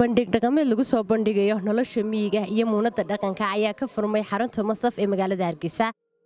bandhig dhaqameed lagu soo bandhigayo nolosha miyiga iyo muunadda dhaqanka ayaa ka furmay xarunta masaf ee magaalada hargeysa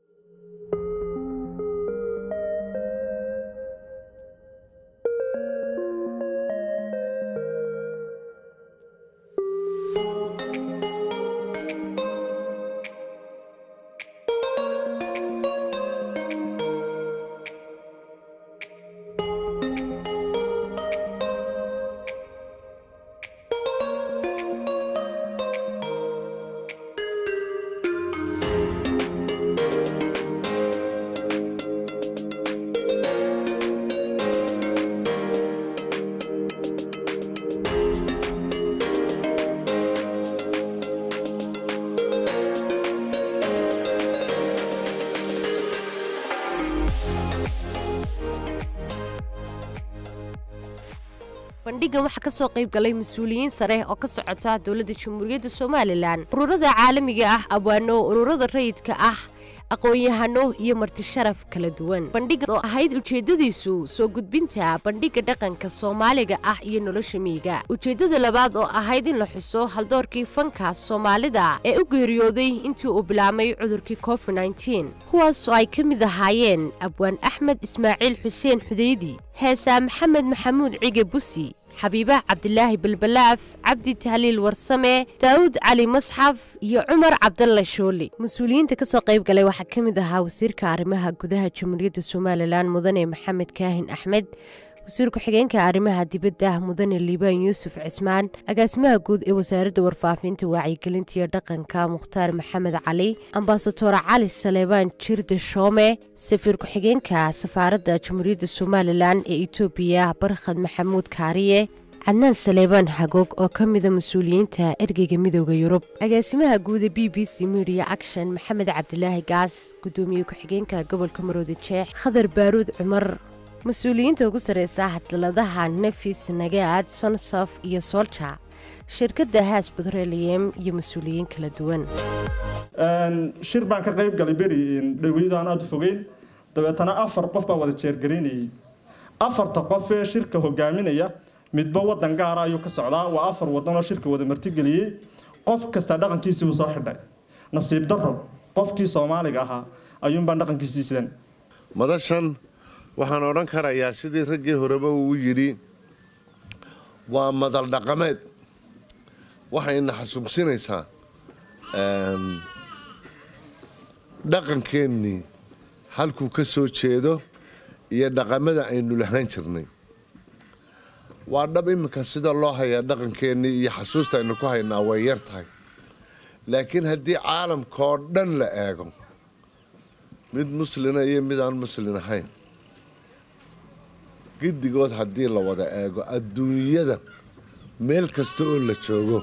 bandhigan waxaa ka soo qayb galay mas-uuliyiin sare oo ka socota dowladda jamhuuriyadda somalilan ururada caalamiga ah abwaano ururada rayidka ah aqoon-yahano iyo marti sharaf kala duwan bandhigan oo ahayd ujeeddadiisu soo gudbinta bandhigga dhaqanka soomaaliga ah iyo nolosha miyiga ujeeddada labaad oo ahayd in la xuso haldoorkii fanka soomaalida ee u geeriyooday intii uu bilaabmay cudurkii covid nteen kuwaas oo ay ka mid ahaayeen abwaan axmed ismaaciil xuseen xudeydi heesaa maxamed maxamuud cige busi xabiiba cabdilaahi balbalaaf cabdi tahliil warsame daa'uud cali masxaf iyo cumar cabdalle shooli mas-uuliyiinta ka soo qayb galay waxaa ka mid ahaa wasiirka arrimaha gudaha jamhuuriyadda somalilan mudane maxamed kaahin axmed wasiir ku-xigeenka arrimaha dibadda mudane liibaan yuusuf cismaan agaasimaha guud ee wasaaradda warfaafinta wacyigelinta iyo dhaqanka mukhtaar maxamed cali ambasador cali saleebaan jirde shoome safiir ku-xigeenka safaaradda jamhuuriyadda somalilan ee etoobiya barkhad maxamuud kaariye cadnaan saleebaan xagoog oo ka mida mas-uuliyiinta ergeyga midooda yurub agaasimaha guuda b b c media action maxamed cabdilaahi gaas gudoomiye ku-xigeenka gobolka maroodi jeex khadar baaruud cumar mas-uuliyiinta ugu sarreysa hadaladaha nefis nagaad sonsaf iyo soolja shirkadda haas butreliyem iyo mas-uuliyiin kala duwan shir baan ka qayb galay beri dhaweydo aan aada u fogeyn dabeetana afar qof baa wada jeergaraynayay afarta qof ee shirka hogaaminaya midba wadan gaara ayuu ka socdaa waa afar wadan oo shirka wada martigeliyey qof kasta dhaqankiisii uu soo xidhay nasiib daro qofkii soomaaliga ahaa ayuunbaan dhaqankiisii sidan madashan waxaan odhan karayaa sidii raggii horeba uu yidhi waa madal dhaqameed waxayna xasuusinaysaa dhaqankeennii halkuu ka soo jeedo iyo dhaqamada aynu lahaan jirnay waa dhab iminka sida loo hayaa dhaqankeennii iyo xasuusta aynu ku haynaa way yar tahay laakiin haddii caalamkaoo dhan la eego mid muslina iyo mid aan muslin ahayn giddigood haddii la wada eego adduunyada meel kasta oo la joogo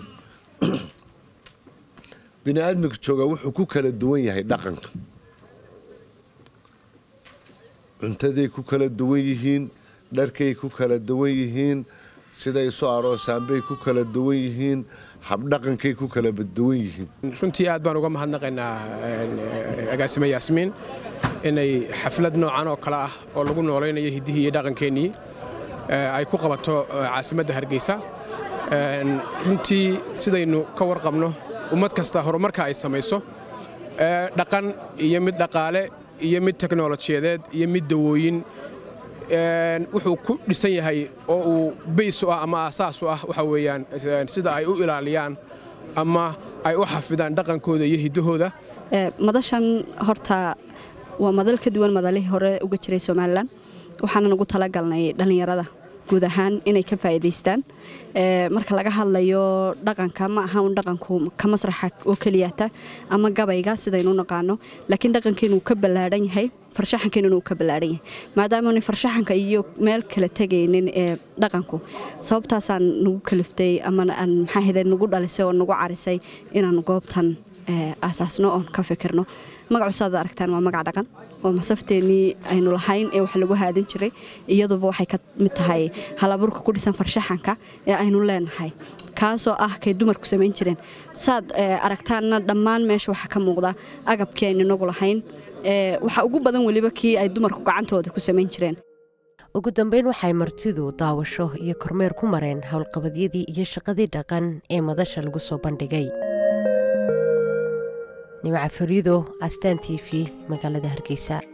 bini aadmiga jooga wuxuu ku kala duwan yahay dhaqanka cuntaday ku kala duwan yihiin dharkay ku kala duwan yihiin siday isu aroosaanbay ku kala duwan yihiin habdhaqankay ku kala duwan yihiin runtii aad baan uga mahadnaqaynaa agaasime yaasmiin inay xaflad noocan oo kale ah oo lagu noolaynayo hiddihii iyo dhaqankeennii ay ku qabato caasimadda hargeysa runtii sidaynu ka warqabno ummad kasta horumarka ay samayso dhaqan iyo mid dhaqaale iyo mid teknolojiyadeed iyo mid dawooyin wuxuu ku dhisan yahay oo uu bays u ah ama aasaas u ah waxa weeyaan sida ay u ilaaliyaan ama ay u xafidaan dhaqankooda iyo hiddahooda madashan horta waa madal ka duwan madalihii hore uga jiray somalilan waxaanan ugu talagalnay dhallinyarada guud ahaan inay ka faa'iidaystaan marka laga hadlayo dhaqanka ma aha un dhaqanku ka masraxa oo keliyata ama gabayga sidaynu naqaano laakiin dhaqankeenu uu ka ballaadhan yahay farshaxankeenuna uu ka ballaadhan yahay maadaamaanay farshaxanka iyo meel kala tegaynin ee dhaqanku sababtaasaan nagu kaliftay ama maxaa hede nagu dhalisay oo nagu carisay inaan goobtan aasaasno oon ka fikirno magacu saad aragtaan waa magac dhaqan waa masafteenii aynu lahayn ee wax lagu haadin jiray iyaduba waxay ka mid tahay halaburka ku dhisan farshaxanka ee aynu leenahay kaasoo ah kay dumarku samayn jireen saad aragtaanna dhammaan meesha waxaa ka muuqda agabkii aynu inagu lahayn waxa ugu badan weliba kii ay dumarku gacantooda ku samayn jireen ugu dambeyn waxay martidu daawasho iyo kormeer ku mareen howlqabadyadii iyo shaqadii dhaqan ee madasha lagu soo bandhigay nimca fariido astaan t v magaalada hargeysa